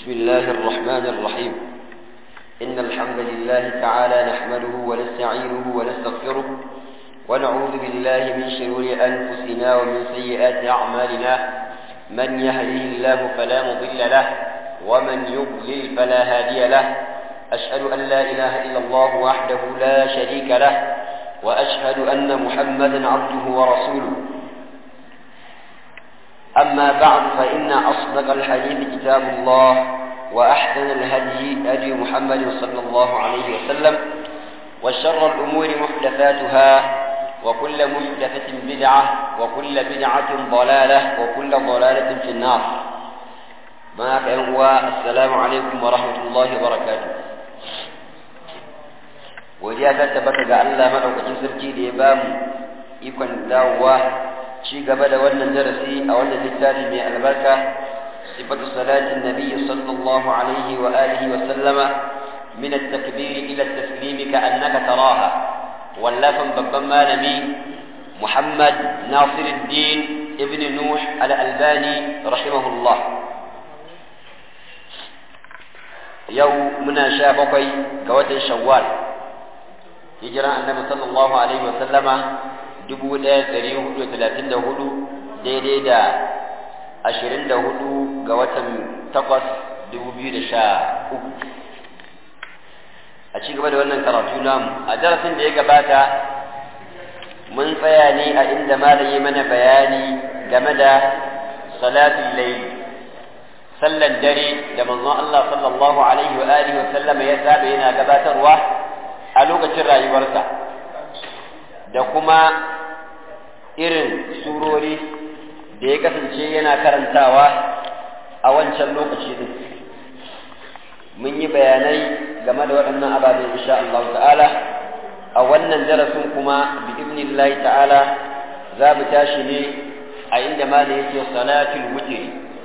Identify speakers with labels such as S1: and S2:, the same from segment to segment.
S1: بسم الله الرحمن الرحيم إن الحمد لله تعالى نحمده ونستعينه ونستغفره ونعوذ بالله من شرور أنفسنا ومن سيئات أعمالنا من يهده الله فلا مضل له ومن يضلل فلا هادي له أشهد أن لا إله إلا الله وحده لا شريك له وأشهد أن محمدا عبده ورسوله أما بعد فإن أصدق الحديث كتاب الله وأحسن الهدي هدي محمد صلى الله عليه وسلم وشر الأمور محدثاتها وكل محدثة بدعة وكل بدعة ضلالة وكل ضلالة في النار ما هو السلام عليكم ورحمة الله وبركاته godiya ta tabbata ga Allah madaukakin sarki da ya ba mu ikon dawowa ci gaba da wannan darasi a wannan littafi mai albarka sifatu salatin nabiy sallallahu alaihi wa alihi wa sallama min at-takbir ila at-taslim ka annaka taraha wallafan babban malami Muhammad Nasiruddin ibn Nuh al-Albani rahimahullah yau muna sha bakwai ga watan Shawwal hijiran annabi sallallahu alaihi wa sallama dubu ɗaya ɗari hudu da talatin da hudu daidai da ashirin da hudu ga watan takwas dubu biyu da sha uku a ci gaba da wannan karatu namu a darasin da ya gabata mun tsaya ne a inda malam ya mana bayani game da salatul layl sallan dare da manzon Allah sallallahu alaihi wa alihi wa sallama ya saba yana gabatarwa a lokacin rayuwarsa da kuma irin surori da ya kasance yana karantawa a wancan lokaci din mun yi bayanai game da waɗannan ababen insha Allah ta'ala a wannan darasin kuma bi ibnillahi ta'ala za mu tashi ne a inda ma da yake salatul wutri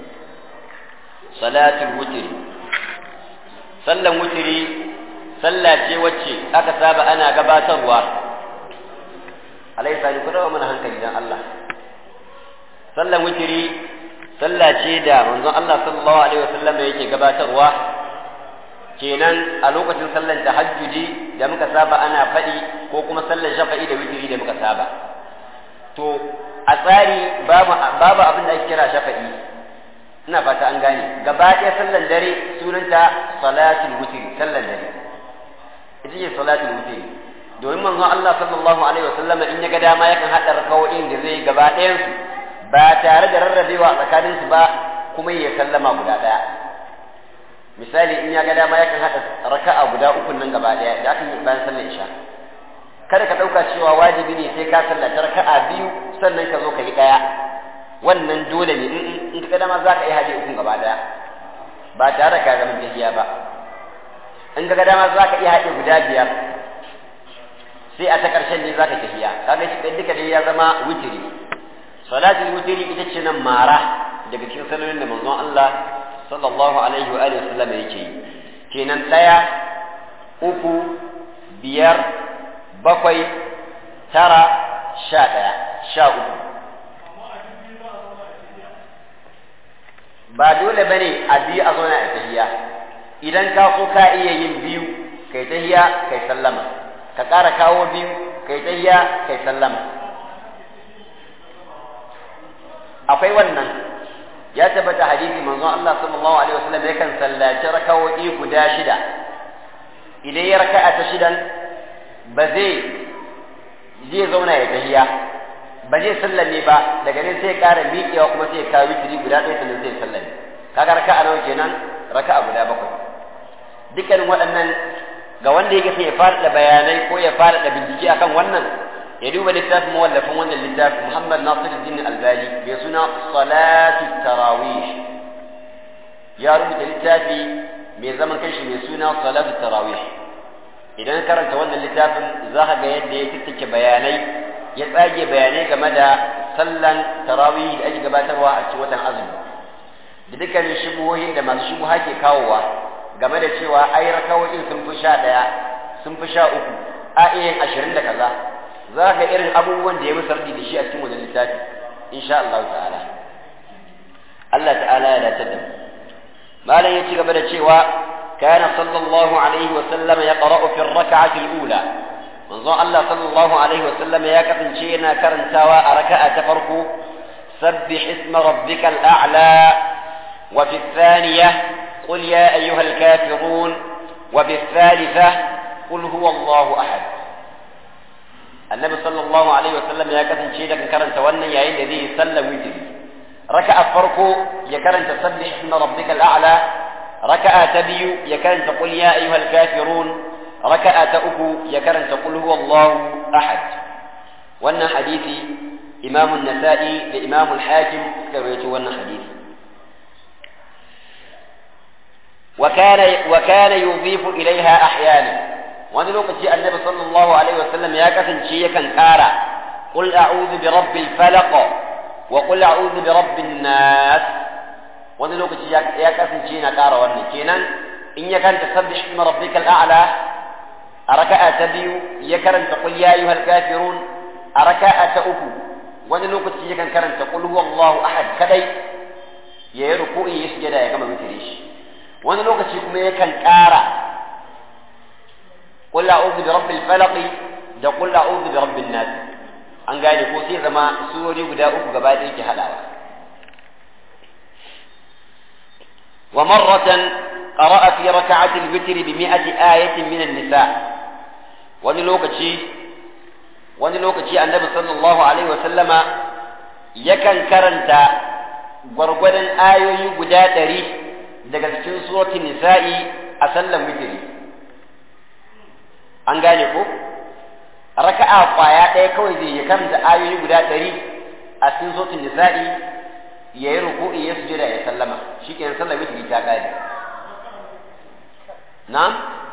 S1: salatul wutri sallan wutri sallah ce wacce aka saba ana gabatarwa alaisa ni kudawa mana hankali dan Allah sallan witiri sallah ce da manzon Allah sallallahu alaihi wasallam yake gabatarwa kenan a lokacin sallan tahajjudi da muka saba ana faɗi ko kuma sallan shafa'i da witiri da muka saba to a tsari babu babu abin da ake kira shafa'i ina fata an gane gaba ɗaya sallan dare sunanta salatul witiri sallan dare ita ce salatul witri domin manzon Allah sallallahu alaihi wasallam in ya ga dama yakan hada rakawoyin da zai gaba ɗayan su ba tare da rarrabewa tsakanin su ba kuma ya sallama guda ɗaya misali in ya ga dama yakan hada raka'a guda uku nan gaba ɗaya da aka yi bayan sallar isha kada ka ɗauka cewa wajibi ne sai ka sallaci raka'a biyu sannan ka zo ka yi ɗaya wannan dole ne in ka ga dama za ka yi haɗe ukun gaba ɗaya ba tare da ka zama tahiya ba in ga dama za ka iya haɗe guda biyar sai a ta ƙarshen ne za ka tafiya kaga shi ɗan duka dai ya zama wutiri salatul wutiri ita ce nan mara daga cikin salolin da manzon Allah sallallahu alaihi wa alihi wasallam yake yi kenan ɗaya uku biyar bakwai tara sha ɗaya sha uku ba dole bane a biyu a zauna a tahiya idan ka so ka iya yin biyu kai tahiya kai sallama ka ƙara kawo biyu kai tahiya kai sallama akwai wannan ya tabbata hadisi manzon Allah sallallahu alaihi wasallam yakan sallaci rakawoyi guda shida idan ya raka'a ta shidan ba zai zai zauna ya tahiya ba zai sallame ba daga nan sai ya ƙara miƙewa kuma sai ya kawo witiri guda ɗaya sannan sai ya sallame kaga raka'a nawa kenan raka'a guda bakwai dukkanin waɗannan ga wanda yake sai ya faɗaɗa bayanai ko ya faɗaɗa bincike akan wannan ya duba littafin mawallafin wannan littafin Muhammad Nasiruddin Albani mai suna Salatu Tarawih ya rubuta littafi mai zaman kanshi mai suna Salatu Tarawih idan karanta wannan littafin za ka ga yadda ya tattake bayanai ya tsage bayanai game da sallan tarawih da ake gabatarwa a cikin watan azumi da dukkanin shubuhohin da masu shubuha ke kawowa game da cewa ai rakawoyin sun fi sha ɗaya sun fi sha uku a iya ashirin da kaza za ka irin abubuwan da ya musu da shi a cikin wajen littafi insha Allah ta'ala Allah ta'ala ya dace da mu malam ya ci gaba da cewa kana sallallahu alaihi wa sallam ya qara'u fi ar-rak'ati al-ula manzon Allah sallallahu alaihi wa sallam ya kasance yana karantawa a raka'a ta farko sabbih isma rabbikal a'la wa fi ath-thaniyah qul ya ayyuhal kafirun wa fi ath-thalithah qul huwa Allahu ahad annabi sallallahu alaihi wa sallam ya kasance da karanta wannan yayin da zai sallar witri raka'a farko ya karanta sabbih isma rabbikal a'la raka'a ta biyu ya karanta qul ya ayyuhal kafirun raka'a ta uku ya karanta qul huwallahu ahad wannan hadisi imam an-nasa'i da imam al-hakim suka rawaito wannan hadisi wa kana wa kana yudhifu ilaiha ahyana wani lokaci annabi sallallahu alaihi wasallam ya kasance yakan kara qul a'udhu bi rabbil falaq وقل أعوذ برب الناس wani lokaci ya kasance yana ƙara wannan kenan in ya karanta sabbih isma rabbikal a'la a raka'a ta biyu ya karanta qul ya ayyuhal kafirun a raka'a ta uku wani lokaci yakan karanta qul huwallahu ahad kadai ya yi ruku'i ya sujada ya gama mutare shi wani lokaci kuma yakan ƙara qul a'udhu bi rabbil falaq da qul a'udhu bi rabbin nas an gane ko sai zama surori guda uku gaba ɗaya ke haɗawa wa marratan qara'a fi raka'ati al-witr bi mi'ati ayatin min an-nisa wani lokaci wani lokaci annabi sallallahu alaihi wa sallama yakan karanta gwargwadon ayoyi guda ɗari daga cikin suratul nisa'i a sallan witri an gane ko raka'a kwaya ɗaya kawai zai ya karanta ayoyi guda ɗari a cikin sautin nisa'i ya yi ruku'i ya sujada ya sallama shi kenan sallar witri ta ƙare na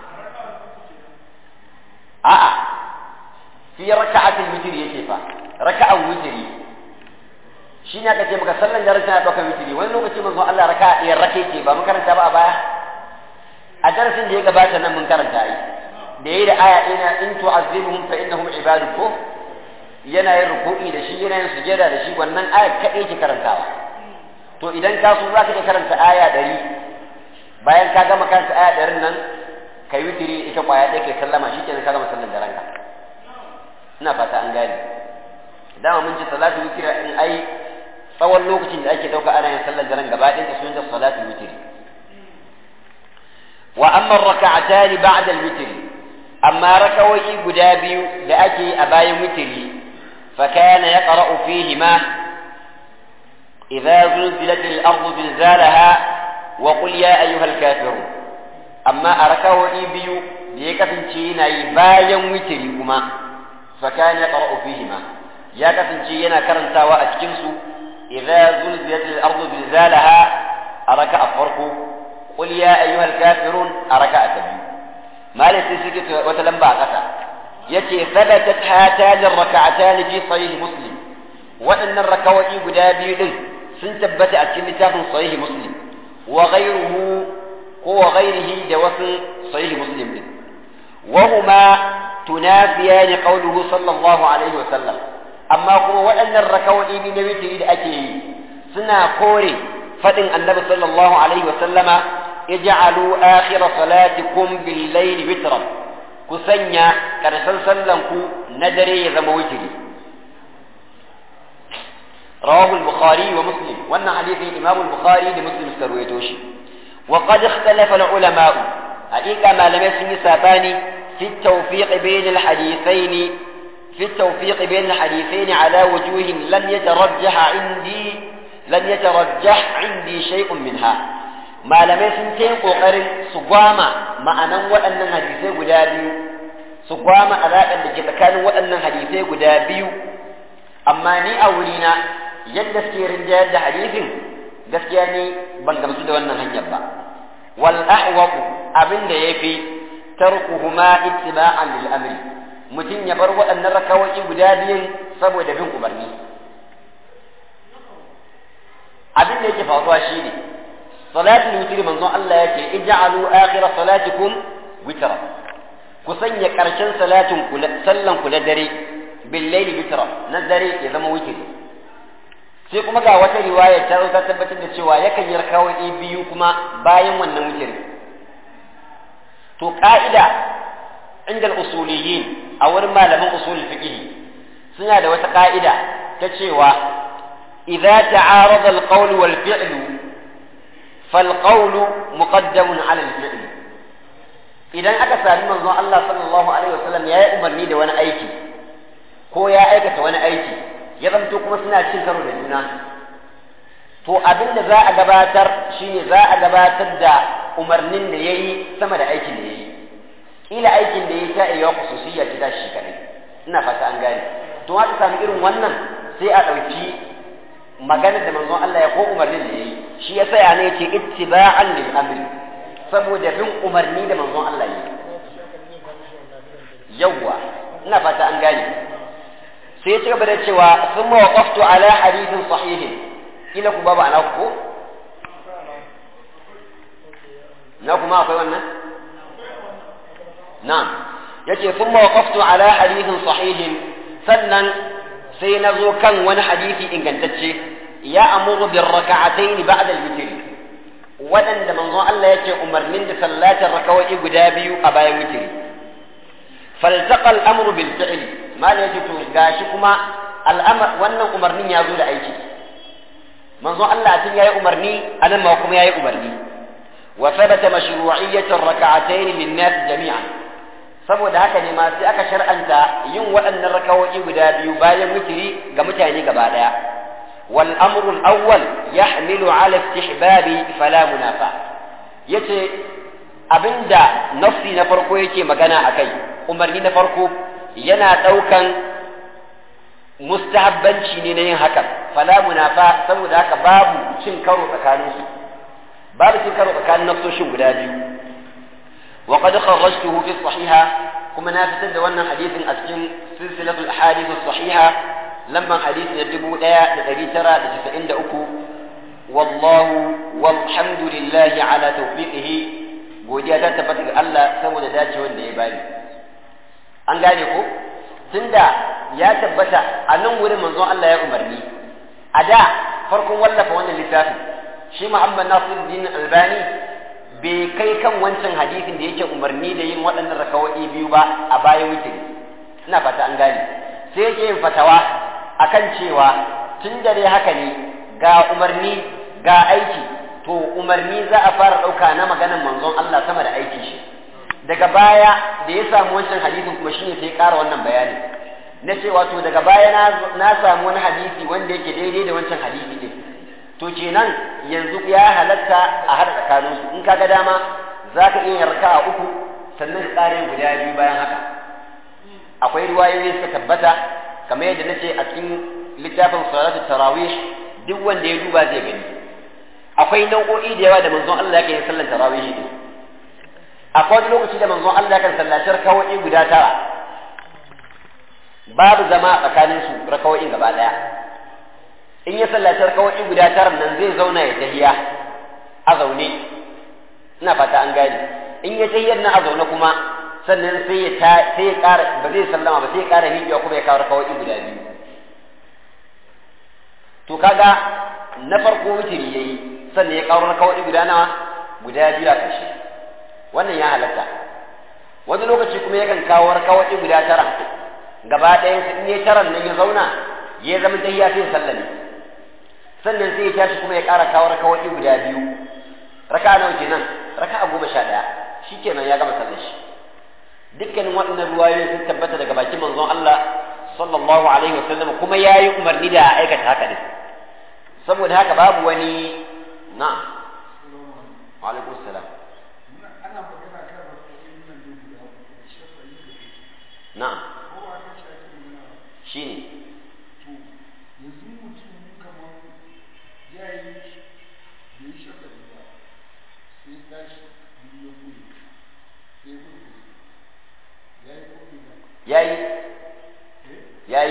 S1: a'a fi raka'atin witri yake fa raka'an witri shi ne aka ce maka sallan da rashin ɗaukar witri wani lokaci manzon Allah raka'a ɗaya rake ce ba mun karanta ba a baya a darasin da ya gabata nan mun karanta yi da yayi da aya ina in tu'azzibuhum fa innahum ibaduk ko yana yin ruku'i da shi yana yin sujada da shi wannan aya kadai ke karantawa to idan ka so zaka iya karanta aya 100 bayan ka gama karanta aya 100 nan kai witiri ita kwaya ɗaya kai sallama shikenan ka gama sallan da ranka ina fata an gane dama mun ji salatu witiri in ai tsawon lokacin da ake dauka ana yin sallan da ran gaba ɗaya sun da salatu witiri wa amma raka'atani ba'da al-witri amma rakawoyi guda biyu da ake a bayan witiri fa kana yaqra'u fihi ma idza zulzilat al-ardu zilzalaha wa qul ya ayyuha al-kafirun amma a rakawoyi biyu da ya kasance yana yi bayan witiri kuma fa kana yaqra'u fihi ma ya kasance yana karantawa a cikin su idza zulzilat al-ardu zilzalaha a raka'a farko qul ya ayyuha al-kafirun a raka'a ta biyu malai sai suke wata lamba a ƙasa yace thabatat hatan rak'atan fi sahih muslim waɗannan rakawai guda biyu din sun tabbata a cikin littafin sahih muslim wa ghayruhu ko wa ghayrihi da wasu sahih muslim din wa huma tunafiyan qawluhu sallallahu alaihi wa sallam amma kuma waɗannan rakawai biyu na witri da ake yi suna kore fadin annabi sallallahu alaihi wa sallama ij'alu akhir salatikum bil layli witran ku sanya karshen sallan ku na dare ya zama witri rawahu al-bukhari wa muslim wannan hadisi imam al-bukhari da muslim suka ruwaito shi wa qad ikhtalafa al-ulama haqiqa malamai sun yi sabani fi tawfiq bain al-hadithain fi tawfiq bain al-hadithain ala wujuhin lam yatarajjah indi lam yatarajjah indi shay'un minha malamai sun ta yin ƙoƙarin su gwama ma'anan waɗannan hadisai guda biyu su gwama alaƙar da ke tsakanin waɗannan hadisai guda biyu amma ni a wurina yadda suke rinjayar da hadisin gaskiya ni ban gamsu da wannan hanyar ba wal ahwaqu abin da yafi tarkuhuma ittiba'an lil amri mutum ya bar waɗannan rakawai guda biyun saboda bin umarni abin da yake faruwa shine salatul witr manzon Allah yake ij'alu akhir salatikum witra ku sanya karshen salatin ku sallan ku da dare bil layli witra na dare ya zama witri sai kuma ga wata riwaya ta ta tabbatar da cewa yakan yi rakawoyi biyu kuma bayan wannan wutiri to ka'ida inda usuliyin a wurin malaman usul fiqh suna da wata ka'ida ta cewa idza ta'arada al-qawl wal fi'l fal qawl muqaddamun 'ala al-fi'l idan aka sami manzon Allah sallallahu alaihi wasallam ya yi umarni da wani aiki ko ya aikata wani aiki ya zamto kuma suna cin karo da juna to abin da za a gabatar shine za a gabatar da umarnin da ya yi sama da aikin da ya yi kila aikin da ya yi ta iya kususiyya ce ta shi kadai ina fata an gane to haka sami irin wannan sai a ɗauki maganar da manzon Allah ya ko umarnin da ya yi shi ya saya ne ce ittiba'an lil amri saboda bin umarni da manzon Allah ya yi yawwa ina fata an gane sai ya ci gaba da cewa sun mawaqaftu ala hadithin sahihin kila ku babu ana ku na kuma akwai wannan na'am yace sun mawaqaftu ala hadithin sahihin sannan sai na zo kan wani hadisi ingantacce ya amuru bir raka'atayn ba'da al-witr waɗanda manzon Allah yake umarnin da sallatar rakawai guda biyu a bayan witri faltaqa al-amru bil fi'l mal yace to gashi kuma al'amar wannan umarnin ya zo da aiki manzon Allah tun yayi umarni anan ma kuma yayi umarni wa thabata mashru'iyyat ar-rak'atayn lin-nas jami'an saboda haka ne ma sai aka shar'anta yin waɗannan rakawoyi guda biyu bayan witri ga mutane gaba daya wal amru al-awwal yahmilu 'ala istihbabi fala munafa yace abinda nafsi na farko yake magana akai umarni na farko yana daukan mustahabbanci ne na yin hakan fala munafa saboda haka babu cin karo tsakaninsu babu cin karo tsakanin nafsoshin guda biyu وقد خرجته في الصحيحة كما نافتد وانا حديث أسكن سلسلة الأحاديث الصحيحة لما حديث يجب لا لتري ترى لتسعين أكو والله والحمد لله على توفيقه godiya ta tabbata ga Allah saboda dacewar da ya bani an gane ko tunda ya tabbata a nan wurin manzon Allah ya umarni a da farkon wallafa wannan littafin shi Muhammad Nasiruddin Albani bai kai kan wancan hadisin da yake umarni da yin waɗannan rakawai biyu ba a bayan wuce ina fata an gane sai yake yin fatawa akan cewa tun da dai haka ne ga umarni ga aiki to umarni za a fara ɗauka na maganar manzon Allah sama da aiki shi daga baya da ya samu wancan hadisin kuma shine sai ƙara wannan bayani na cewa to daga baya na samu wani hadisi wanda yake daidai da wancan hadisi din to kenan yanzu ya halatta a haɗa tsakaninsu in kaga dama za ka iya yarka a uku sannan ka ƙare guda biyu bayan haka akwai riwayoyi suka tabbata kamar yadda na ce a cikin littafin salatu tarawih duk wanda ya duba zai gani akwai nau'o'i da yawa da manzon Allah yake yin sallar tarawih din akwai wani lokaci da manzon Allah kan sallatar kawai guda tara babu zama tsakaninsu rakawai gaba ɗaya in ya sallatar kawai guda tara nan zai zauna ya tahiya a zaune ina fata an gane in ya tahiyar na a zaune kuma sannan sai ya ta sai ya ƙara ba zai sallama ba sai ya ƙara miƙewa kuma ya kawo kawai guda biyu to kaga na farko wutiri yayi sannan ya kawo kawai guda nawa guda biyu a ƙarshe wannan ya halatta wani lokaci kuma yakan kawo kawai guda tara gaba ɗayan in ya taran nan ya zauna ya zama tahiya sai ya sallame sannan sai ya tashi kuma ya ƙara kawo rakawai guda biyu raka nawa kenan raka goma sha ɗaya shi kenan ya gama sallar shi dukkanin waɗannan ruwayoyi sun tabbata daga bakin manzon Allah sallallahu alaihi wa sallam kuma ya yi umarni da aikata haka ne saboda haka babu wani na wa alaikum salam na shi ne yayi yayi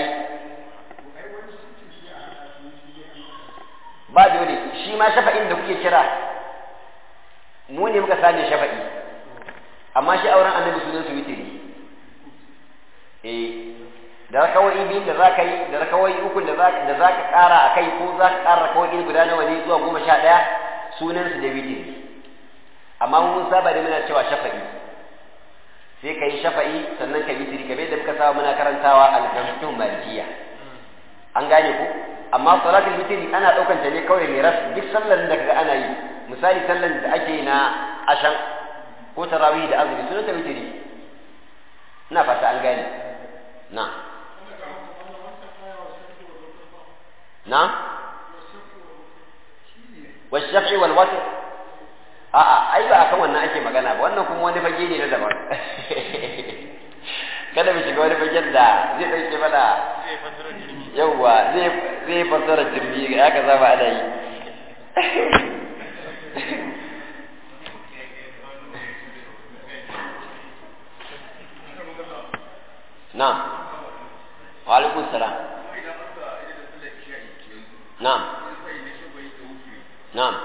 S1: ba dole shi ma shafa'in da kuke kira mu ne muka sani shafa'i amma shi auren annabi sunan su witiri eh da rakawai biyu da zaka yi da rakawai uku da zaka da zaka ƙara a kai ko zaka ƙara rakawai guda nawa ne zuwa goma sha ɗaya sunan su da witiri amma mun saba da muna cewa shafa'i sai ka yi shafa'i sannan ka witiri kamar yadda muka saba muna karantawa al-fiqh malikiya an gane ku amma salatul witiri ana ɗaukan ta ne kawai mai ras duk sallar da kaga ana yi misali sallar da ake na ashan ko tarawih da azumi sunan ta witiri ina fata an gane na na والشفع والوتر a'a ai ba akan wannan ake magana ba wannan kuma wani fage ne na daban kada mu shiga wani fagen da zai dauke mana yauwa zai zai fasara jirgi ga aka zaba ana yi na'am wa alaikum salam na'am na'am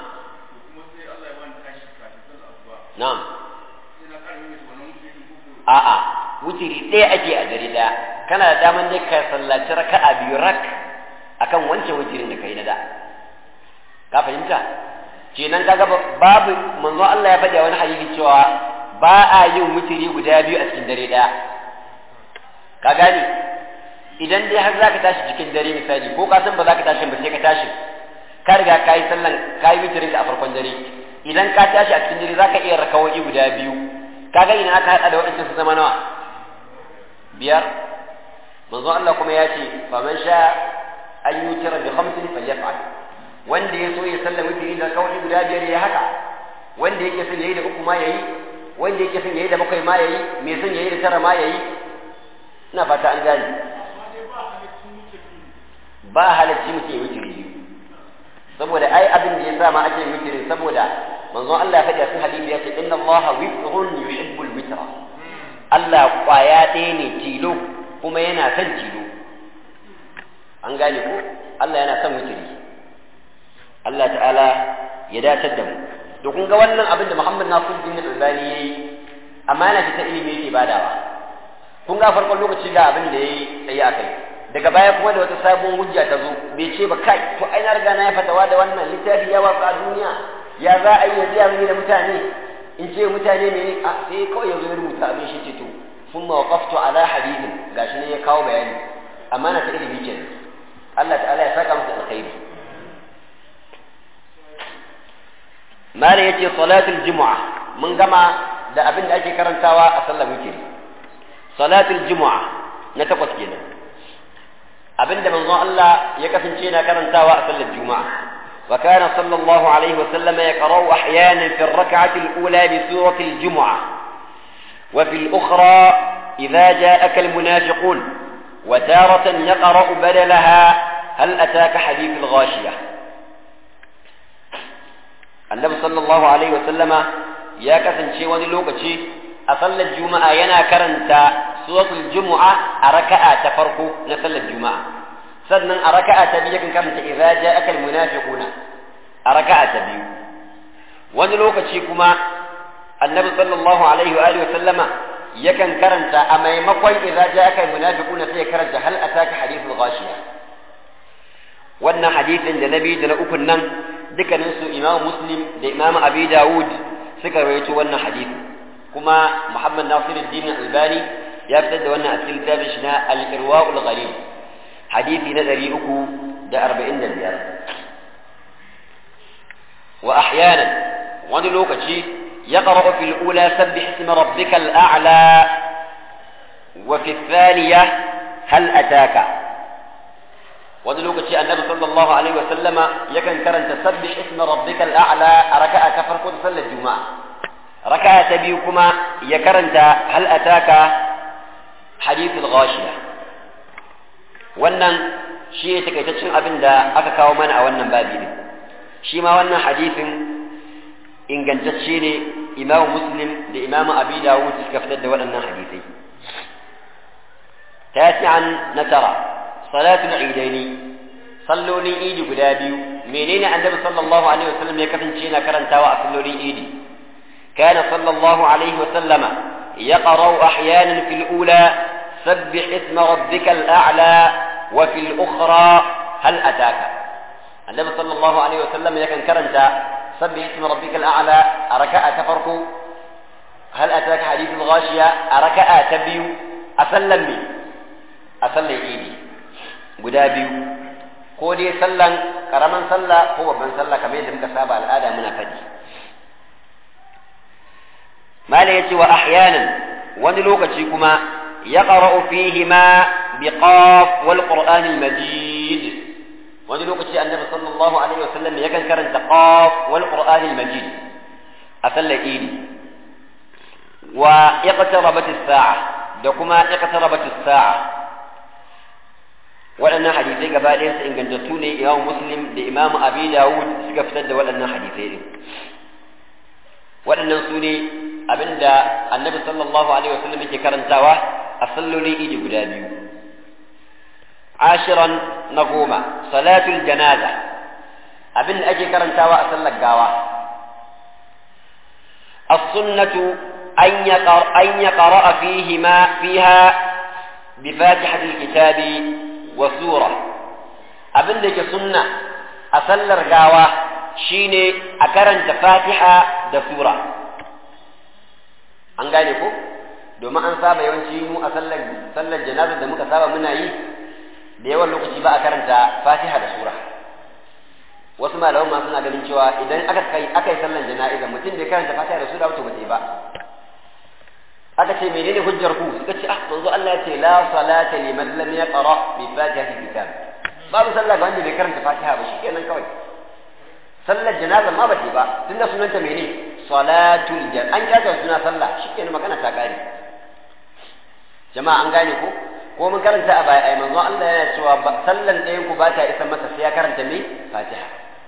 S1: na'am a'a wutiri ɗaya ake a dare ɗaya kana da daman dai ka sallaci raka'a biyu rak akan wancan wutirin da kai na da ka fahimta kenan kaga babu manzon Allah ya faɗi a wani hadisi cewa ba a yin wutiri guda biyu a cikin dare ɗaya ka gane idan dai har zaka tashi cikin dare misali ko ka san ba za ka tashi ba sai ka tashi ka riga ka yi sallan ka yi wutirin ka a farkon dare idan ka tashi a cikin dare zaka iya rakawoyi guda biyu kaga idan aka hada da waɗancan su zama nawa biyar manzo Allah kuma ya ce faman sha an yutira bi khamsin falyaf'al wanda ya so ya sallama witiri da kawai guda biyar ya haka wanda yake son yayi da uku ma yayi wanda yake son yayi da bakwai ma yayi me son yayi da tara ma yayi ina fata an gane ba halacci mutum ya witiri saboda ai abin da ya sa ma ake witiri saboda manzon Allah ya faɗi a cikin hadisi ya ce inna Allah witrun yuhibbul witra Allah kwaya ɗaya ne tilo kuma yana son tilo an gane ko Allah yana son witiri Allah ta'ala ya datar da mu to kun ga wannan abin da Muhammad Nasiruddin Albani yayi amana ce ta ilimi yake badawa kun ga farkon lokaci ga abin da yayi tsaye akai daga baya kuma da wata sabon hujja ta zo bai ce ba kai to ai na riga na ya fatawa da wannan littafi ya watsa a duniya ya za a yi ya biya mini da mutane in ce mutane ne a sai kawai ya zo ya rubuta abin shi ce to sun mawaqaftu ala hadithin gashi ne ya kawo bayani amana ta ilimi kenan Allah ta'ala ya saka masa alkhairi mala yace salatul jumu'a mun gama da abin da ake karantawa a sallar witri salatul jumu'a na takwas kenan abinda manzon Allah ya kasance yana karantawa a sallar juma'a wa kana sallallahu alaihi wa sallam yaqra'u ahyanan fi ar-rak'ati al-ula bi surati al-jumu'ah wa fi al-ukhra idha ja'aka al-munafiqun wa taratan yaqra'u badalaha hal ataka hadith al-ghashiyah annabi sallallahu alaihi wa sallama ya kasance wani lokaci a sallar juma'a yana karanta suratul jumu'a a raka'a ta farko na sallar juma'a sannan a raka'a ta biyu kan karanta idza ja'aka almunafiquna a raka'a ta biyu wani lokaci kuma annabi sallallahu alaihi wa alihi wa sallama yakan karanta a maimakon idza ja'aka almunafiquna sai ya karanta hal ataka hadithul ghashiya wannan hadisin da nabi da na ukun nan dukkanin su imamu muslim da imamu abi dawud suka rawaito wannan hadisi kuma muhammad nasiruddin albani ya fitar da wannan a cikin littafin shi na al-irwa'ul ghalib hadisi na 345 wa ahyanan wani lokaci يقرأ في الأولى سبح اسم ربك الأعلى وفي الثانية هل أتاك wani lokaci annabi sallallahu alaihi wasallama yakan karanta sabbih isma rabbikal a'la a raka'a ta farko ta sallar juma'a raka'a ta biyu kuma ya karanta hal ataka hadithul ghashiya wannan shi ne takaitaccen abin da aka kawo mana a wannan babi ne shi ma wannan hadithin ingantacce ne imamu muslim da imamu abi dawud suka fitar da waɗannan hadithai tasi'an na tara salatul idaini sallolin idi guda biyu menene annabi sallallahu alaihi wasallam ya kasance yana karantawa a sallolin idi kana sallallahu alaihi wasallama يقرأ أحيانا في الأولى sabbih isma rabbikal a'la wa fil ukhra hal ataka annabi sallallahu alaihi wasallam yakan karanta sabbih isma rabbikal a'la a raka'a ta farko hal ataka hadithul ghashiya a raka'a ta biyu a sallan me a sallan idi guda biyu ko dai sallan karaman sallah ko babban sallah kamar yadda muka saba al'ada muna faɗi mala yace wa ahyanan wani lokaci kuma ya qara'u fihi ma bi qaf wal qur'an al majid wani lokaci annabi sallallahu alaihi wasallam yakan karanta qaf wal qur'an al majid a sallar idi wa iqtarabat as-sa'a da kuma iqtarabat as-sa'a waɗannan hadisai gaba ɗaya su ingantattu ne imam muslim da imam abi dawud suka fitar da waɗannan hadisai din waɗannan su ne abinda annabi sallallahu alaihi wasallam yake karantawa a sallolin idi guda biyu ashiran na goma salatul janaza abinda ake karantawa a sallar gawa السنة أن يقرأ, أن يقرأ فيهما فيها بفاتحة الكتاب وسورة أبن لك سنة أسلر قاوة شيني أكرن فاتحة da sura an gane ko domin an saba yawanci mu a sallar sallar janazar da muka saba muna yi da yawan lokaci ba a karanta fatiha da sura wasu malaman ma suna ganin cewa idan aka kai aka yi sallar jana'iza mutum da karanta fatiha da sura wato ba ba aka ce menene hujjar ku suka ce ah manzo Allah ya ce la salata liman lam yaqra bi fatihati kitab babu sallah ga wanda bai karanta fatiha ba shikenan kawai sallar janaza ma ba ba tunda sunanta mene salatul jan an kira suna sallah shikenan magana ta kare jama'a an gane ko ko mun karanta a baya ai manzo Allah yana cewa sallan ɗayan ku ba ta isa masa sai ya karanta me fatiha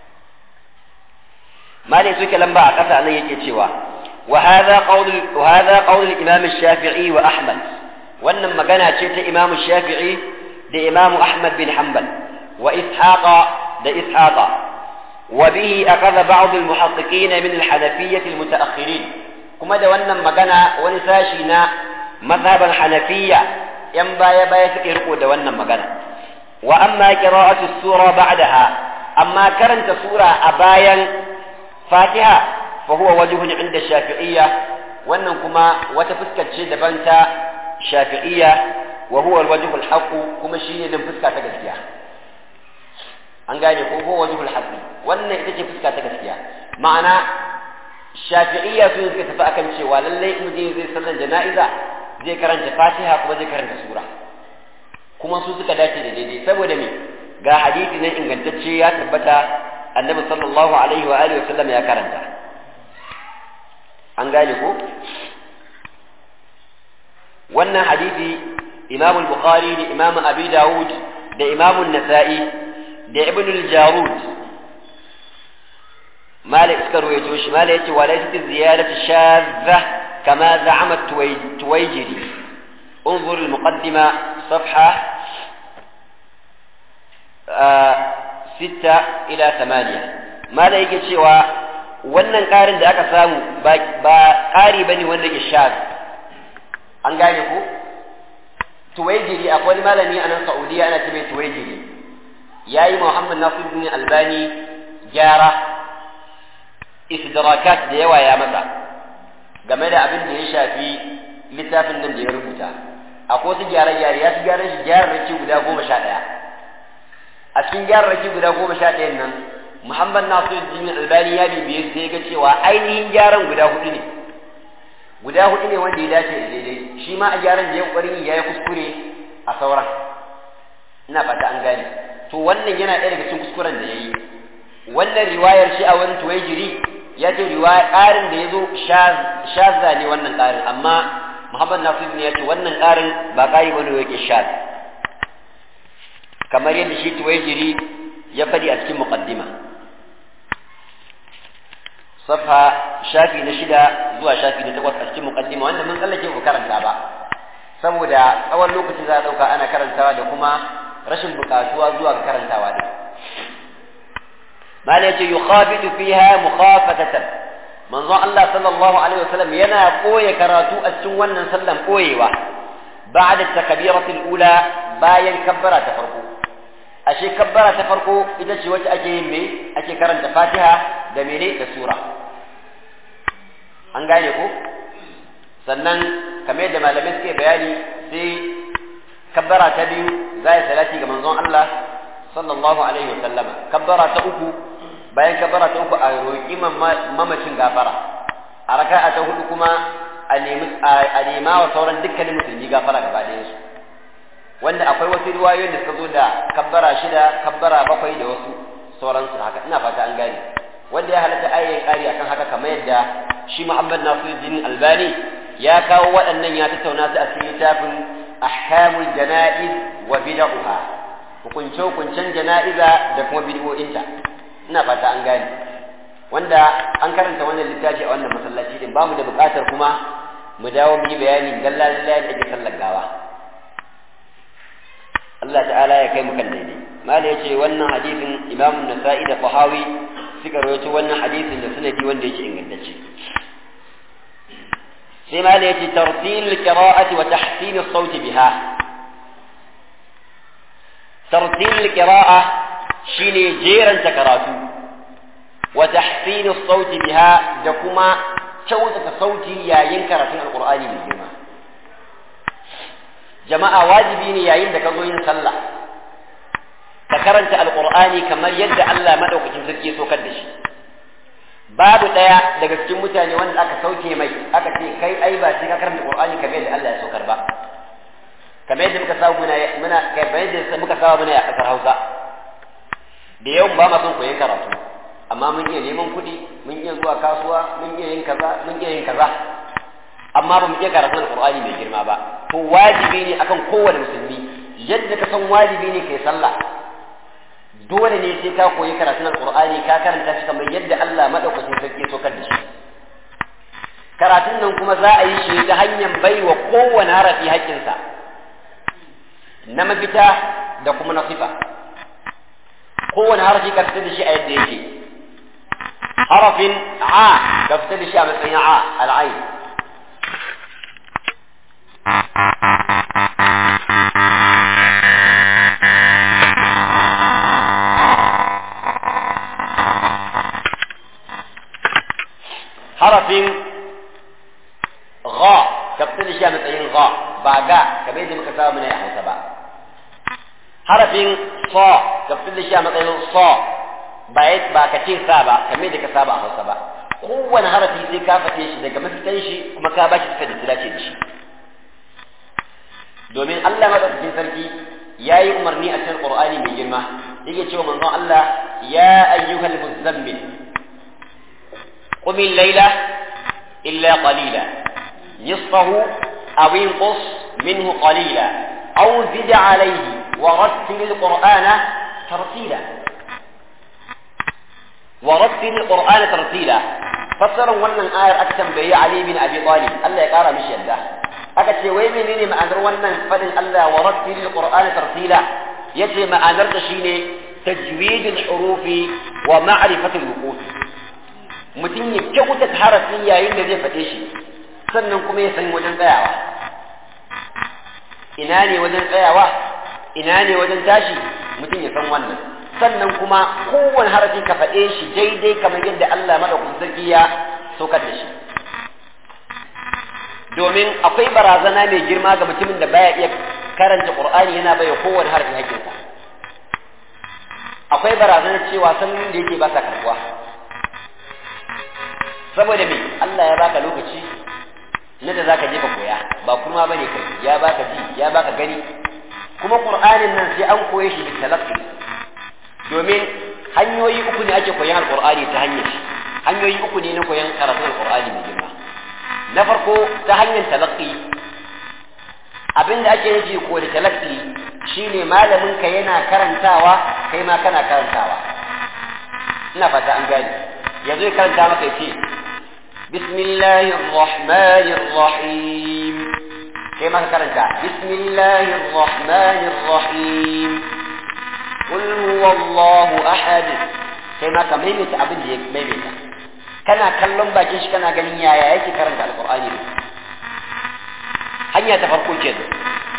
S1: malai suke lamba a ƙasa nan yake cewa وهذا قول وهذا قول الإمام الشافعي وأحمد وأن مجانا شيت إمام الشافعي لإمام أحمد بن حنبل وإسحاق لإسحاق وبه أخذ بعض المحققين من الحنفية المتأخرين كما ده وأن مجانا ونساشينا مذهبا حنفية ينبا يبا يسكرقوا ده وأن مجانا وأما قراءة السورة بعدها أما كرنت سورة أبايا فاتحة فهو وجه عند الشافعية وأنهم كما وتفسكت شيء دبنت شافعية وهو الوجه الحق كما شيء دم فسكة تجسيا an gane ko ko wajibul hasbi wannan ita ce fuska ta gaskiya ma'ana shafi'iyya sun suka tafi akan cewa lallai in mutum zai sallan jana'iza zai karanta fatiha kuma zai karanta sura kuma su suka dace da daidai saboda me ga hadisi nan ingantacce ya tabbata annabi sallallahu alaihi wa alihi wa sallam ya karanta an gane ko wannan hadisi imam al-bukhari da imam abi dawud da imam an-nasa'i da ibn al-jarud malik suka ruwaito shi malik yace walaysa ziyadatu shadha kama za'ama tuwayjiri انظر المقدمة صفحة آه ستة إلى ثمانية ما لا يجي cewa wannan ƙarin da aka samu ba ƙari ba ne wanda ke sha an gane ko tuwaijiri akwai wani malami a nan saudiya ana ce mai tuwaijiri ya yi muhammad nasiruddin albani gyara istidrakat da yawa ya masa game da abin da ya shafi littafin nan da ya rubuta akwai wasu gyare-gyare ya fi gyaran shi gyararraki guda goma sha ɗaya a cikin gyararraki guda goma sha ɗayan nan muhammad nasiruddin albani ya bibiye sai ga cewa ainihin gyaran guda hudu ne guda hudu ne wanda ya dace da daidai shi ma a gyaran da ya ƙwarin ya yi kuskure a sauran ina fata an gane to wannan yana ɗaya daga cikin kuskuren da ya yi wannan riwayar shi a wani tuwaijiri ya ce riwaya ƙarin da ya zo shazza ne wannan ƙarin amma muhammad nasiruddin ya ce wannan ƙarin ba ƙari wani yake shaz kamar yadda shi tuwaijiri ya faɗi a cikin muqaddima صفحة شافي نشدة زوا شافي نتقوى أشكي مقدمة وأنا من قال لك karanta ba saboda tsawon lokaci za a ɗauka ana karantawa da kuma rashin buƙatuwa zuwa ga karantawa ne mala yace yukhabitu fiha mukhafatatan manzon Allah sallallahu alaihi wasallam yana koye karatu a cikin wannan sallan koyewa ba'da takbirati al-ula bayan kabbara ta farko ashe kabbara ta farko ita ce wacce ake yin me ake karanta Fatiha da mene da sura an gane ko sannan kamar yadda malamai suke bayani sai kabbara ta biyu za ya salati ga manzon Allah sallallahu alaihi wa sallama kabbara ta uku bayan kabbara ta uku a roƙi mamacin gafara a raka'a ta hudu kuma a nemi a nema wa sauran dukkanin musulmi gafara gaba ɗayan su wanda akwai wasu riwayoyin da suka zo da kabbara shida kabbara bakwai da wasu sauransu haka ina fata an gane wanda ya halatta ayyayin ƙari akan haka kamar yadda shi Muhammad Nasiruddin Albani ya kawo waɗannan ya tattauna su a cikin littafin ahkamul jana'iz wa bid'uha hukunce hukuncen jana'iza da kuma bid'o'inta ina fata an gane wanda an karanta wannan littafi a wannan masallaci din bamu da buƙatar kuma mu dawo mu yi bayani dalla dalla da ake sallar gawa Allah ta'ala ya kai mu kan daidai mala yace wannan hadisin Imam Nasa'i da Tahawi suka rawaito wannan hadisin da sanadi wanda yake ingantacce sai mala yace tartil qira'ati wa tahsin as-sawt biha tartil qira'a shine jeranta karatu wa tahsin as-sawt biha da kuma kyautata sauti yayin karatun alqur'ani mai girma jama'a wajibi ne yayin da ka zo yin sallah ka karanta alqur'ani kamar yadda Allah madaukakin sarki ya sokar da shi babu daya daga cikin mutane wanda aka sauke mai aka ce kai ai ba sai ka karanta alqur'ani kamar yadda Allah ya sokar ba kamar yadda muka samu muna muna kamar yadda muka samu muna a kasar Hausa da yau ba ma son koyon karatu amma mun iya neman kuɗi mun iya zuwa kasuwa mun iya yin kaza mun iya yin kaza amma ba mu iya karatun alqur'ani mai girma ba to wajibi ne akan kowane musulmi yadda ka san wajibi ne kai sallah dole ne sai ka koyi karatun alqur'ani ka karanta shi kamar yadda Allah madaukakin sarki ya sokar da shi karatun nan kuma za a yi shi ta hanyar baiwa kowane harafi haƙƙinsa na mafita da kuma na sifa kowane harafi ka fita da shi a yadda yake harafin a ka fita da shi a matsayin a al'ain harafin gha ka fita da shi a matsayin gha ba ga kamar yadda muka saba mana a hausa ba harafin sa ka fita da shi a matsayin sa ba ba ka ce sa ba kamar yadda ka saba a hausa ba kowane harafi sai ka fate shi daga mafitan shi kuma ka ba shi suka da dace da shi domin Allah madaukakin sarki ya yi umarni a cikin Qur'ani mai girma yake cewa manzon Allah ya ayyuhal muzammil قم الليل إلا قليلا نصفه أو انقص منه قليلا أو زد عليه ورتل القرآن ترتيلا ورتل القرآن ترتيلا fassarar wannan ayar aka tambayi Ali bin Abi Talib Allah ya kara mishi yadda aka ce wai menene ma'anar wannan fadin Allah wa rattilil qur'ana tartila yace ma'anar ta shine tajwidul hurufi wa ma'rifatul wuqufi mutum ya kyautata harafin yayin da zai faɗe shi sannan kuma ya san wajen tsayawa ina ne wajen tsayawa ina ne wajen tashi mutum ya san wannan sannan kuma kowane harafi ka faɗe shi daidai kamar yadda Allah madaukakin sarki ya saukar da shi domin akwai barazana mai girma ga mutumin da baya iya karanta Qur'ani yana baiwa kowane harafi hakkinsa akwai barazanar cewa sanin da yake ba sa karbuwa saboda me Allah ya baka lokaci na da zaka je ka koya ba kuma bane kai ya baka ji ya baka gani kuma Qur'anin nan sai an koye shi da talaqqi domin hanyoyi uku ne ake koyan alqur'ani ta hanyar shi hanyoyi uku ne na koyan karatun alqur'ani mai girma na farko ta hanyar talaqqi abinda ake nufi ko da talaqqi shine malamin ka yana karantawa kai ma kana karantawa ina fata an gane yanzu ya karanta maka yace bismillahir rahmanir rahim kai ma ka karanta bismillahir rahmanir rahim qul huwallahu ahad kai ma ka maimaita abin da ya maimaita kana kallon bakin shi kana ganin yaya yake karanta alqur'ani ne hanya ta farko kenan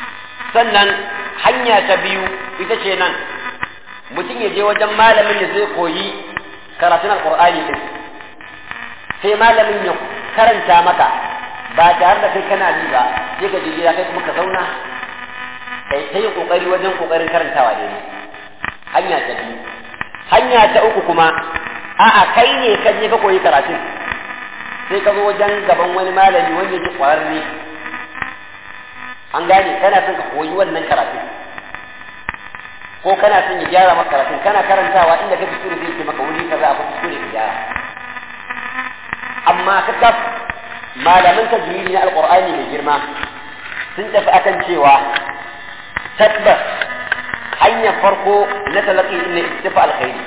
S1: sannan hanya ta biyu ita ce nan mutum ya je wajen malamin da zai koyi karatun alkur'ani din sai malamin ya karanta maka ba tare da kai kana ji ba sai ka je gida kai kuma ka zauna kai ta yi kokari wajen kokarin karantawa ne hanya ta biyu hanya ta uku kuma a'a kai ne ka je ka koyi karatun sai ka zo wajen gaban wani malami wanda yake kwararre an gane kana son ka koyi wannan karatun ko kana son ya gyara maka karatun kana karantawa inda ka kuskure zai ce maka wuri kaza akwai kuskure ka gyara amma ka kaf malaman tajwidi na alqur'ani mai girma sun tafi akan cewa tabbas hanyar farko na talaqi ne istifa alkhairi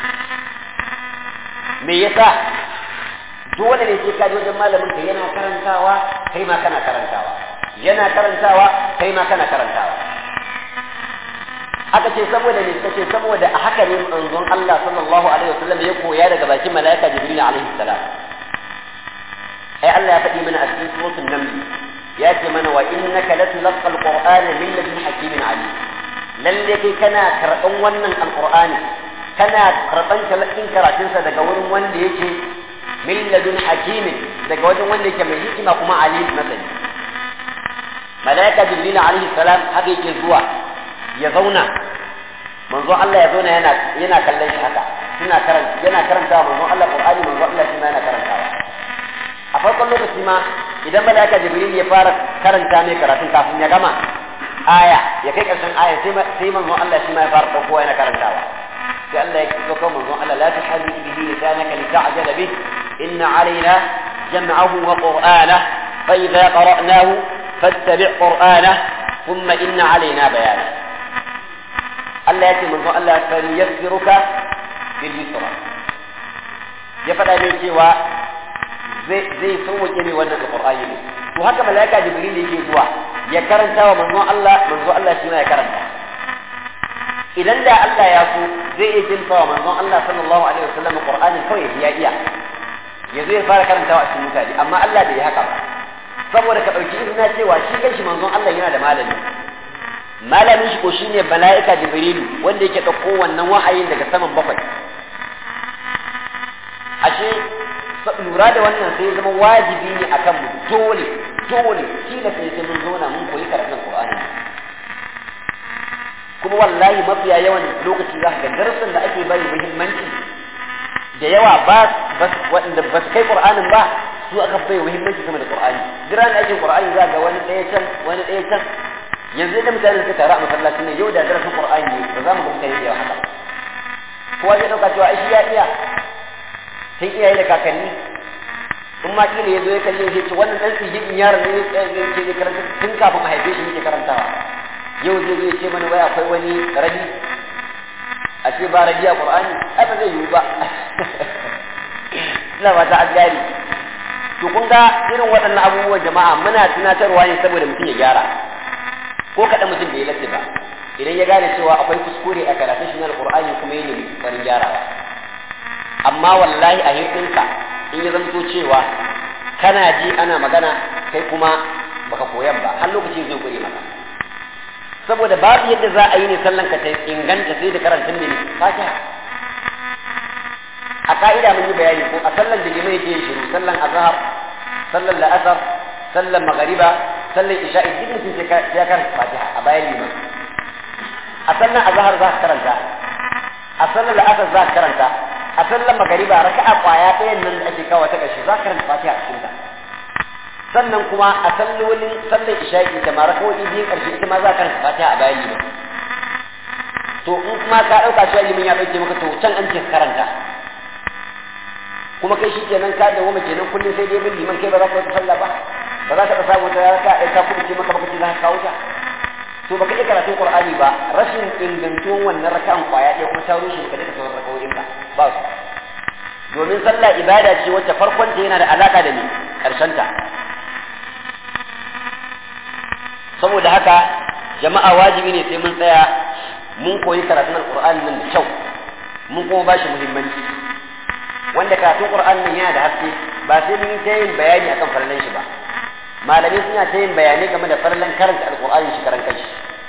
S1: me yasa dole ne sai ka je wajen malamin ka yana karantawa kai ma kana karantawa yana karantawa kai ma kana karantawa aka ce saboda ne kace saboda a haka ne manzon Allah sallallahu alaihi wasallam ya koya daga bakin malaika Jibril alaihi salam ai Allah ya faɗi mana a cikin suratul naml ya ce mana wa innaka latulqa alqur'ana min ladun hakimin alim lalle kai kana karɓan wannan alqur'ani kana karɓan talakin karatunsa daga wurin wanda yake min ladun hakimin daga wajen wanda yake mai hikima kuma alim masani malaika jibril alaihi salam haka yake zuwa ya zauna manzo Allah ya zauna yana yana kallon shi haka suna karanta yana karantawa manzo Allah Qur'ani manzo Allah shi ma yana karantawa a farkon lokaci ma idan malaika jibril ya fara karanta mai karatun kafin ya gama aya ya kai karshen aya sai sai manzo Allah shi ma ya fara dauko yana karantawa sai Allah ya dauko manzo Allah la tuhaddith bihi lisanaka lita'jala bih inna alaina jam'ahu wa qur'ana fa idza qara'nahu fattabi' qur'ana thumma inna alaina bayana Allah ya ce manzo Allah kan yassiruka bil yusra ya faɗa ne cewa zai zai sauke ne wannan alqur'ani ne to haka malaika jibril yake zuwa ya karanta wa manzo Allah manzo Allah shi ma ya karanta idan da Allah ya so zai iya jinta wa manzo Allah sallallahu alaihi wasallam qur'ani kawai ya iya ya zo ya fara karantawa a cikin mutane amma Allah bai yi haka ba saboda ka ɗauki izina cewa shi kanshi manzon Allah yana da malami malamin shi ko shine mala'ika jibrilu wanda yake ɗauko wannan wahayin daga saman bakwai ashe lura da wannan sai zama wajibi ne akan mu dole dole kila sai sai mun zauna mun koyi karatun Qur'ani kuma wallahi mafiya yawan lokaci za ga darasin da ake bari muhimmanci da yawa ba waɗanda ba su kai Qur'anin ba su aka bai muhimmanci sama da Qur'ani jiran da ake Qur'ani za ga wani ɗaya can wani ɗaya can yanzu da mutane suka taru a masallaci ne yau da darasin Qur'ani ne ba za mu ga mutane da yawa haka kowa zai ɗauka cewa ai shi ya iya sai iyaye da kakanni in ma kila ya zo ya kalle shi ce wannan dan sijin yaron ne ke ke karanta tun kafin a haife shi yake karantawa yau zai zo ya ce mana wai akwai wani rabi a ce ba rabi a Qur'ani ai ba zai yiwu ba ina ba ta gari to kun ga irin waɗannan abubuwan jama'a muna tunatarwa ne saboda mutum ya gyara ko kaɗan mutum bai latti ba idan ya gane cewa akwai kuskure a karatun shi na alƙur'ani kuma yana farin gyarawa amma wallahi a hirɗinka in ya zamto cewa kana ji ana magana kai kuma baka koyan ba har lokaci zai kure maka saboda babu yadda za a yi ne sallan ka ta inganta sai da karantun ne fatiha a ka'ida mun yi bayani ko a sallan da limai yake shiru sallan azhar sallan la'asar sallan magariba sallan isha'i duk mutum sai ya karanta fatiha a bayan liman a sallan azhar za ka karanta a sallan la'asar za ka karanta a sallan magariba raka'a kwaya ɗayan nan da ake kawo ta ƙarshe za ka karanta fatiha a cikin ta sannan kuma a sallolin sallan isha'i ita ma raka'o'i biyun ƙarshe ita ma za ka karanta fatiha a bayan liman to in kuma ka ɗauka cewa liman ya ɗauke maka to can an ce karanta kuma kai shi kenan ka da wama kenan kullum sai dai bin liman kai ba za ka yi sallah ba ba za ka samu ta raka ai ka kuma ce maka baka ce za ka kawo ta to baka iya karatun qur'ani ba rashin ingantuwan wannan raka'an kwaya ɗaya kuma ta rushe ka daga sauran rakawoyin ka ba su domin sallah ibada ce wacce farkon ta yana da alaka da ni karshen ta saboda haka jama'a wajibi ne sai mun tsaya mun koyi karatun alqur'ani nan da kyau mun kuma ba shi muhimmanci wanda karatun Qur'an nan yana da haske ba sai mun yi ta yin bayani akan farallan shi ba malamai suna ta yin bayanai game da farallan karanta alqur'ani shi karan kanshi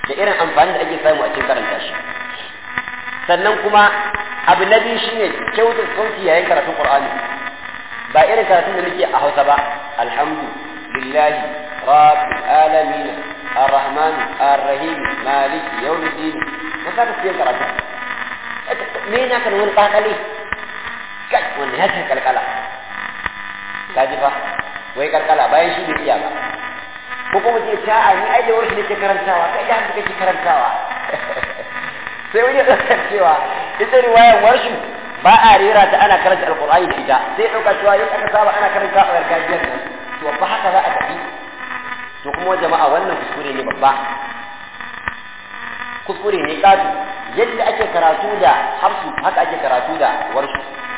S1: da irin amfani da ake samu a cikin karanta shi sannan kuma abu na biyu shine kyautar sauti yayin karatun qur'ani ba irin karatun da muke a hausa ba alhamdu lillahi rabbil alamin arrahman arrahim malik yawmiddin ka saka cikin karatu me na kan wani kakale kai wanda ya ce kalkala ka ji fa wai kalkala bayan shi bai iya ba ko kuma ce ta a ni ai da warshi nake karantawa kai da haka kake karantawa sai wani ya ɗaukar cewa ita riwayar warshi ba a rera ta ana karanta alqur'ani da ita sai ɗauka cewa yau aka saba ana karanta a gargajiyar nan to ba haka za a tafi to kuma jama'a wannan kuskure ne babba kuskure ne ƙatu yadda ake karatu da hafsu haka ake karatu da warshi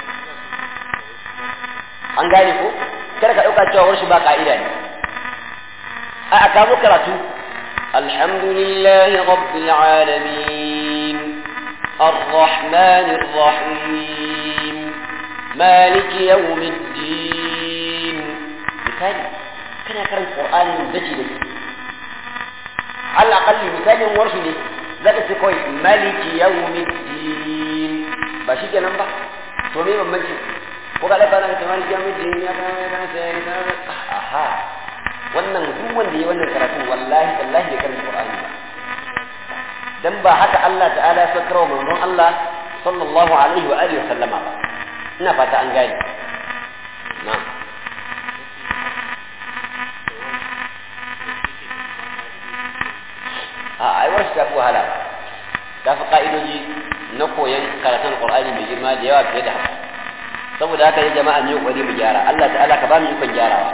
S1: an gane ko kada ka ɗauka cewa warshi ba ka'ida ne a aka mu karatu alhamdulillahi rabbil alamin الرحمن الرحيم مالك يوم الدين مثال كان يقرأ القرآن من بجي بجي على الأقل مثال ورشني ذاك سيكوي مالك يوم الدين باشي كان نمبر تومي من مجي وقال لك أنا مالك يوم الدين يا كان أها wannan duk wanda ya wannan karatu wallahi wallahi ya karanta Qur'ani ba dan ba haka Allah ta'ala ya sakar wa manzon Allah sallallahu alaihi wa alihi wa sallama ba ina fata an gane na'am a ai wasu ta fi wahala ba ta fi ka'idoji na koyon karatun Qur'ani mai girma da yawa fiye da haka saboda haka ne jama'a ne kokari mu gyara Allah ta'ala ka ba mu ikon gyarawa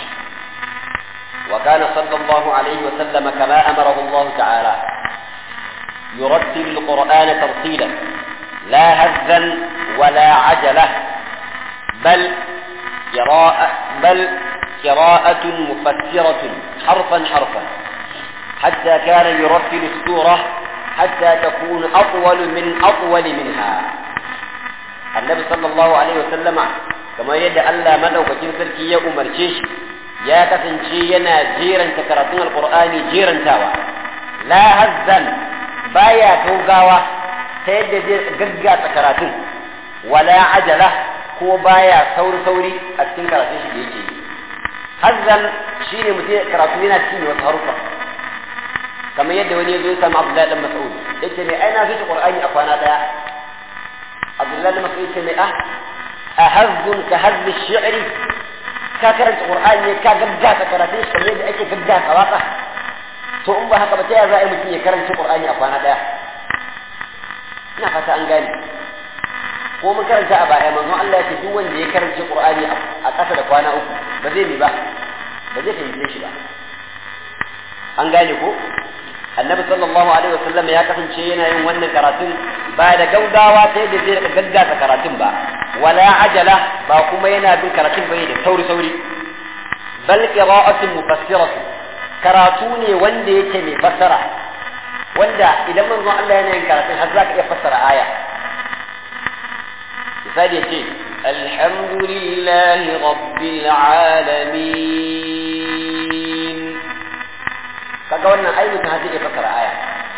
S1: وكان صلى الله عليه وسلم كما أمره الله تعالى يرتل القرآن ترتيلا لا هزا ولا عجلة بل قراءة بل قراءة مفسرة حرفا حرفا حتى كان يرتل السورة حتى تكون أطول من أطول منها النبي صلى الله عليه وسلم كما يدعى الله مدعو كتير سركي يا أمر ya kasance yana jeranta karatun alkur'ani jerantawa la hazzan baya gaugawa ta yadda zai gaggata karatun wala ajala ko baya sauri sauri a cikin karatun shi da yake hazzan shine mutum karatu yana cinye wasu harufa kamar yadda wani ya zo ya samu abdullahi dan mas'ud yace mai ai na fi qur'ani a kwana daya abdullahi dan mas'ud yace mai ah ahazzun ka hazzi shi'ri ka karanta qur'ani ne ka gaggata karatun shi kamar yadda ake gaggata waka to in ba haka ba ta yaya za a yi mutum ya karanta qur'ani a kwana daya ina fata an gane ko mun karanta a baya manzon Allah ya ce duk wanda ya karanta qur'ani a ƙasa da kwana uku ba zai mi ba ba zai fahimce shi ba an gane ko annabi sallallahu alaihi wasallam ya kasance yana yin wannan karatun ba da gaugawa ta yadda zai gaggata karatun ba wala ajala ba kuma yana bin karatun bai da sauri sauri bal qira'atun mufassiratu karatu ne wanda yake mai fassara wanda idan manzon Allah yana yin karatun har zaka iya fassara aya misali yace alhamdulillahi rabbil alamin kaga wannan ai mutum har zai iya fassara aya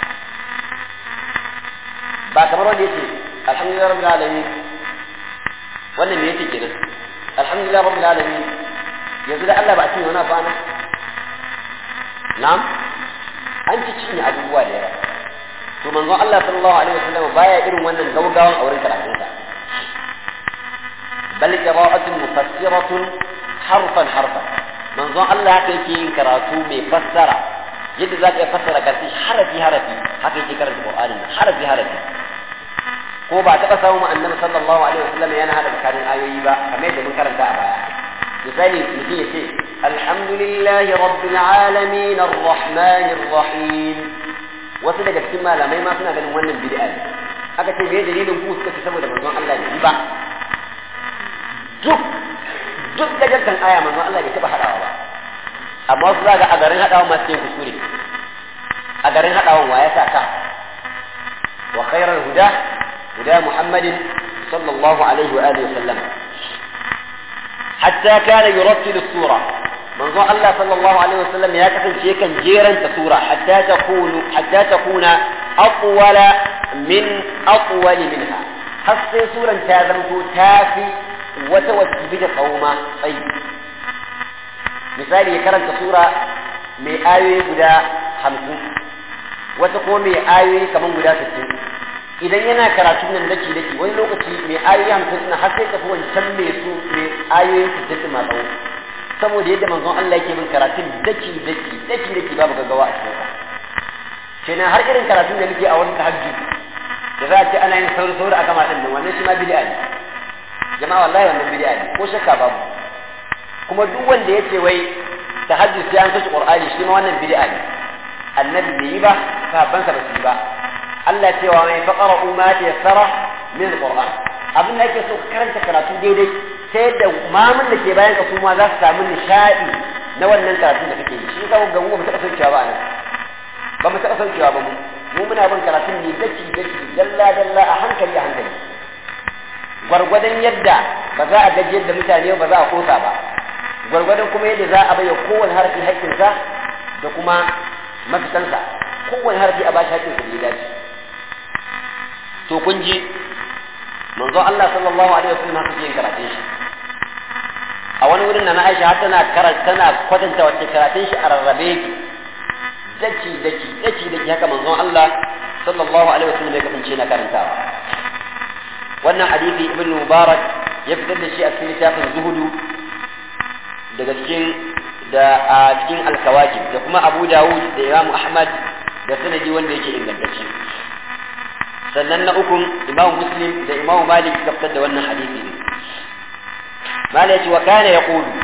S1: ba kamar wanda yace alhamdulillahi rabbil alamin wannan me yake kenan alhamdulillah rabbil alamin yanzu da Allah ba a cinye wani abu ana na'am an ci cinye abubuwa da yawa to manzon Allah sallallahu alaihi wasallam baya irin wannan gaugawan auren karatun sa bal qira'atun mufassiratun harfan harfan manzon Allah haka yake yin karatu mai fassara yadda za ka iya fassara karfi harafi harafi haka yake karanta Qur'anin harafi harafi ko ba taɓa samun annabi sallallahu alaihi wasallam yana hada tsakanin ayoyi ba kamar yadda mun karanta a baya misali mutum ya ce alhamdulillahi rabbil alamin arrahmanir rahim wasu daga cikin malamai ma suna ganin wannan bid'a ne aka ce me dalilin ku suka ce saboda manzon Allah ne ba duk duk gajartan aya manzon Allah bai taɓa hadawa ba amma wasu za ga a garin hadawa masu yin kuskure a garin hadawan wa ya sa ka wa khairar huda هدى محمد صلى الله عليه وآله وسلم حتى كان يرتل السورة manzo Allah sallallahu alaihi wasallam ya kasance kan jeranta sura hatta takunu hatta takuna aqwala min aqwal minha har sai suran ta zanto tafi wata wacce bi da kauma tsayi misali ya karanta sura mai ayoyi guda hamsin wata ko mai ayoyi kamar guda sittin idan yana karatu nan daki daki wani lokaci mai ayoyi hamsin na har sai tafi wancan mai su mai ayoyi sittin ma tsawo saboda yadda manzon Allah yake bin karatun daki daki daki daki babu gaggawa a cikin sa kenan har irin karatun da nake a wani tahajjud da za a ce ana yin sauri sauri a gama din nan wannan shi ma bid'a ne jama'a wallahi wannan bid'a ne ko shakka babu kuma duk wanda yace wai tahajjud sai an kashe qur'ani shi ma wannan bid'a ne annabi bai yi ba sahabbansa ba su yi ba Allah cewa mai faqara ma tayassara min alquran abin da yake so ka karanta karatu daidai ta yadda mamun da ke bayan ka kuma za su samu nishadi na wannan karatun da kake yi shi ka ga mu ba taɓa saukewa ba anan ba mu taɓa saukewa ba mu mu muna bin karatun ne daki daki dalla dalla a hankali a hankali gwargwadon yadda ba za a gaji yadda mutane ba za a kosa ba gwargwadon kuma yadda za a bayyana kowane harfi haƙƙinsa da kuma mafitansa kowane harfi a bashi haƙƙinsa da ya dace to kun ji manzo Allah sallallahu alaihi wasallam haka yin karatun shi a wani wurin na Aisha har tana karanta tana kwatanta wacce karatun shi a rarrabe yake daki daki daki daki haka manzo Allah sallallahu alaihi wasallam ya kasance na karantawa wannan hadisi ibn Mubarak ya fitar da shi a cikin littafin zuhudu daga cikin da a cikin alkawakib da kuma Abu Dawud da Imam Ahmad da sanadi wanda yake ingantacce sannan na ukun imam muslim da imam malik suka fitar da wannan hadisi ne malik yace wa kana yaqulu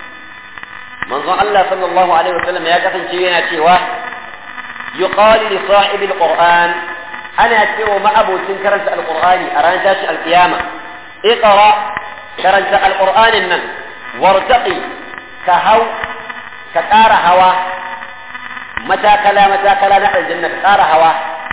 S1: manzon Allah sallallahu alaihi wasallam ya kasance yana cewa yuqalu li sahibil qur'an ana cewa ma'abocin karanta alqur'ani a ranar tashi alqiyama iqra karanta alqur'anin nan wartaqi ka hau ka ƙara hawa matakala matakala na aljanna ka ƙara hawa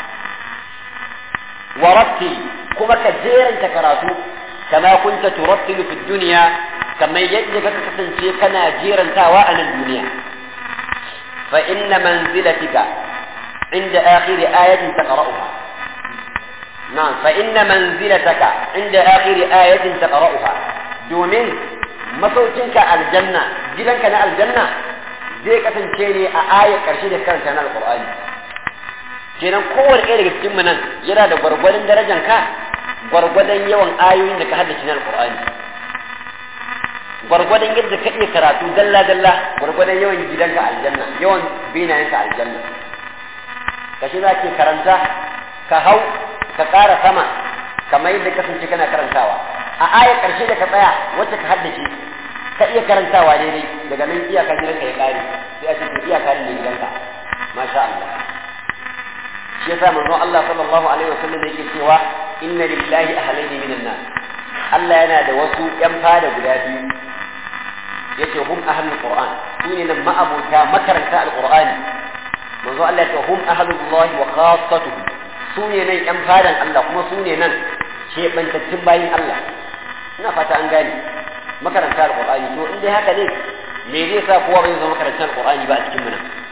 S1: ورتل كما كجيرا تكراتو كما كنت ترتل في الدنيا كما يجب كتنشي كنا جيرا تاواء الدنيا فإن منزلتك عند آخر آية تقرأها نعم فإن منزلتك عند آخر آية تقرأها دومين masaukinka aljanna gidanka na aljanna zai kasance ne a ayar ƙarshe da karanta na alƙur'ani kenan kowane ɗaya daga cikin nan yana da gwargwadon darajar ka gwargwadon yawan ayoyin da ka haddace na alƙur'ani gwargwadon yadda ka iya karatu dalla dalla gwargwadon yawan gidanka aljanna yawan binayenka aljanna ka shi za ke karanta ka hau ka ƙara sama kamar yadda kasance kana karantawa a ayar ƙarshe da ka tsaya wacce ka haddace ka iya karantawa daidai daga nan iyaka gidanka ya ƙare sai a cikin iyaka ne gidanka masha Allah shi yasa manzon Allah sallallahu alaihi wasallam yake cewa inna lillahi ahlaini minan nas Allah yana da wasu yan fada guda biyu yace hum ahlul qur'an sune nan ma'abuta makaranta alqur'ani manzon Allah yace hum ahlullah wa khassatuhu sune nan yan fadan Allah kuma sune nan kebantattun bayin Allah ina fata an gane makaranta alqur'ani to in dai haka ne me zai sa kowa bai zama makaranta alqur'ani ba a cikin mu nan